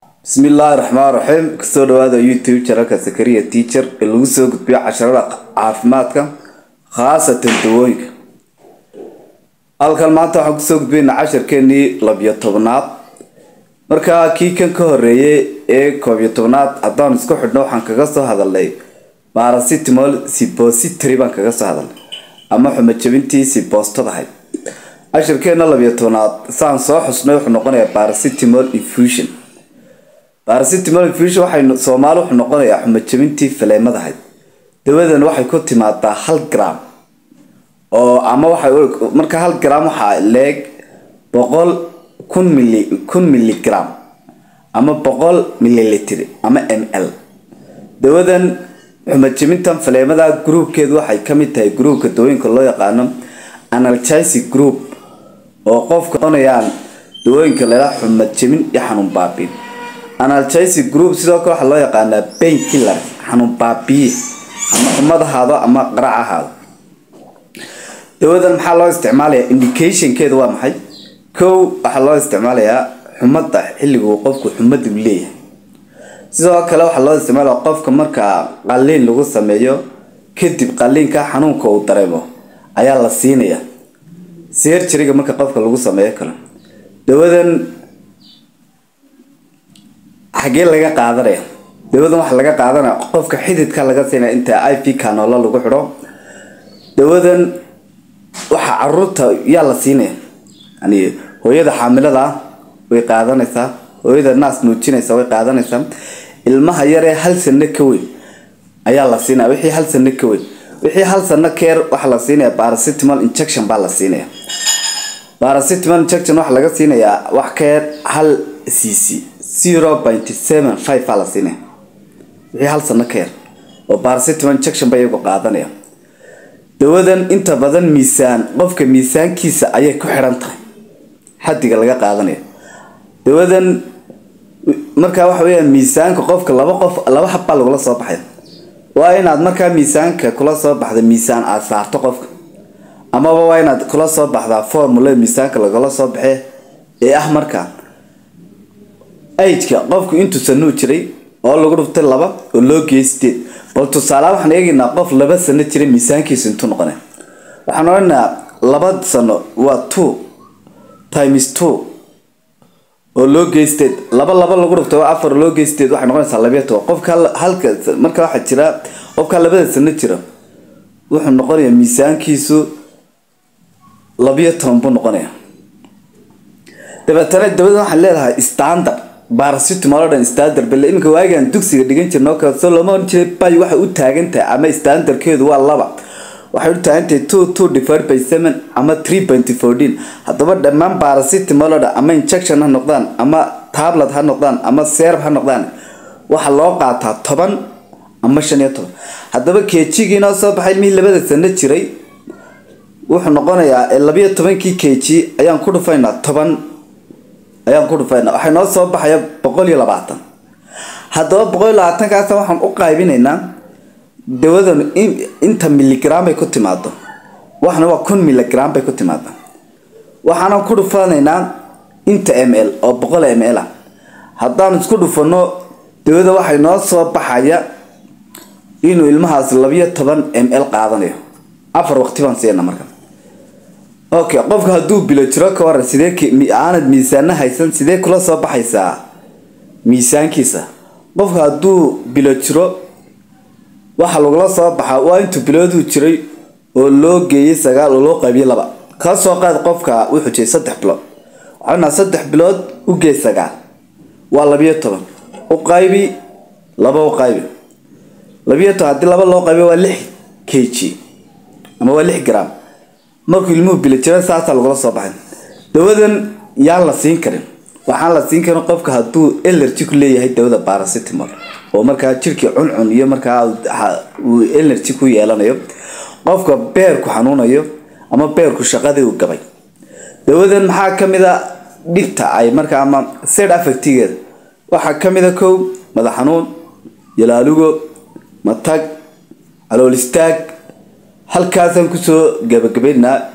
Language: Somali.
bismi illaahi raxmaan raxiim kasoo dhawaada youtube janalka sakariya teacher ee lagu soo gudbiyo casharada caafimaadka khaasatan dawooyinka halkan maanta waxaan kusoo gudbiyna casharkeenii labiyo tobnaad markaa kii kan ka horeeyay ee koobiyo tobnaad haddaan isku xidhno waxaan kaga soo hadalnay baracitamol sipository baan kaga soo hadalnay ama xumajabintii siboostadahay cashirkeena labiyo tobnaad saan soo xusnay wuxuu noqonayaa baracitamol infusion baracitamol infusion waxay soomaali wuxuu noqonayaa xumajabintii faleemadahayd dawadan waxay ku timaadaa hal gram oo ama waxay marka hal gram waxaa leeg boqol kun mili kun miligram ama boqol mililitr ama m l dawadan xumajabintan faleemada groupkeedu waxay kamid tahay groupka dawooyinka loo yaqaano analgesic group oo qofka noqonayaan dawooyinka lalaa xumajabin iyo xanuun baabin analgesic group sidoo kale waxaa loo yaqaanaa bain killer xanuun baabiye ama xumad ahaado ama qarac ahaado dawadan maxaa loo isticmaalayaa indicationkeedu waa maxay kow waxaa loo isticmaalayaa xumada xilliguu qofku xumadu leeyahay sidoo kale waxaa loo isticmaalaya qofka markaa qaliin lagu sameeyo kadib qaliinka xanuunka uu dareemo ayaa la siinaya serjariga marka qofka lagu sameeyo kale dawadan xagee laga qaadanaya dawadan waxaa laga qaadanaya qofka xididka laga siinaya inta i v canoolo lagu xidho dawadan waxaa caruurta yaa la siinaya yani hooyada xaamilada ah way qaadanaysaa hooyada naas nuujinaysa way qaadanaysaa ilmaha yaree hal sano ka weyn ayaa la siinaya wixii hal sano ka weyn wixii hal sano keer waxaa la siinaya baracitamol injection baa la siinaya baracitamol injection waxaa laga siinayaa wax keer hal cc zero point seven five baa la siinaya wixii hal sano keer oo baracitamol injection ba iyagu qaadanaya dawadan inta badan miisaan qofka miisaankiisa ayay ku xidhan tahay xadiga laga qaadanaya dawadan markaa waxa weya miisaanka qofka laba qof laba habbaa lagula soo baxay waa inaad markaa miisaanka kula soo baxda miisaan aada saarto qofka amaba waa inaad kula soo baxdaa formula miisaanka lagala soo baxe ee ah markaa ageka qofku intuu sanuu jiray oo lagu dhuftay laba oo loo geeyay sideed bal tusaale waxaan eegaynaa qof laba sano jiray miisaankiisu intuu noqonay waxaan odhanaynaa laba sano waa two times two oo loo geysteed laba laba lagu dhuftay waa afar loo geysteed waxay noqonaysaa labiya toban qofka halka marka waxaa jira qofka labada sano jira wuxuu noqonayaa miisaankiisu labiyo toban buu noqonaya dabeetana dabadan waxaan leedahay standard baracitamol oo dhan standard bale iminka waagaan dugsiga dhigan jirno kale soo looma oran jiray bay waxay u taagan tahay ama standardkeedu waa laba waxay u taagan tahay two two divided by seven ama three point fourteen haddaba dhammaan baracitamol oo dhan ama injection ha noqdaan ama tablet ha noqdaan ama serb ha noqdaan waxaa loo qaataa toban ama shan iyo toban haddaba kejigii noo soo baxay mihii labada sano jiray wuxuu noqonayaa labiyo tobankii keji ayaan ku dhufaynaa toban ayaan ku dhufaynaa waxay noo soo baxaya boqol iyo labaatan haddaba boqol iyo labaatankaas waxaan u qaybinaynaa dawadan inta miligram bay ku timaado waxna waa kun miligram bay ku timaada waxaana ku dhufanaynaa inta m l oo boqol m l ah haddaan isku dhufano dawada waxay noo soo baxaya inuu ilmahaas labiyo toban m l qaadanayo afar waqti baan siina marka okay qofka hadduu bilo jiro ka waran sidee aanad miisaana haysan sidee kula soo baxaysaa miisaankiisa qofka hadduu bilo jiro waxaa lagula soo baxaa waa intuu bilooduu jiray oo loo geeyay sagaal oo loo qaybiyay laba ka soo qaad qofka wuxuu jiray saddex bilood waxaana saddex bilood u geey sagaal waa labiyo toban u qaybi laba u qaybi labiyo toban haddii laba loo qaybiyo waa lix k g ama waa lix gram markuu ilmuhu bilo jiro saasaa lagula soo baxay dawadan yaan la siin karin waxaan la siin karin qofka hadduu elergy ku leeyahay dawada baracitamol oo markaa jirkii cuncun iyo markaa uu energy ku yeelanayo qofka beerku xanuunayo ama beerku shaqadii uu gabay dawadan maxaa kamid a dhibta ay markaa ama sed affectigeeda waxaa kamid a kow madax xanuun yalaalugo matag calool istaag halkaasaan kusoo gabagabaynaa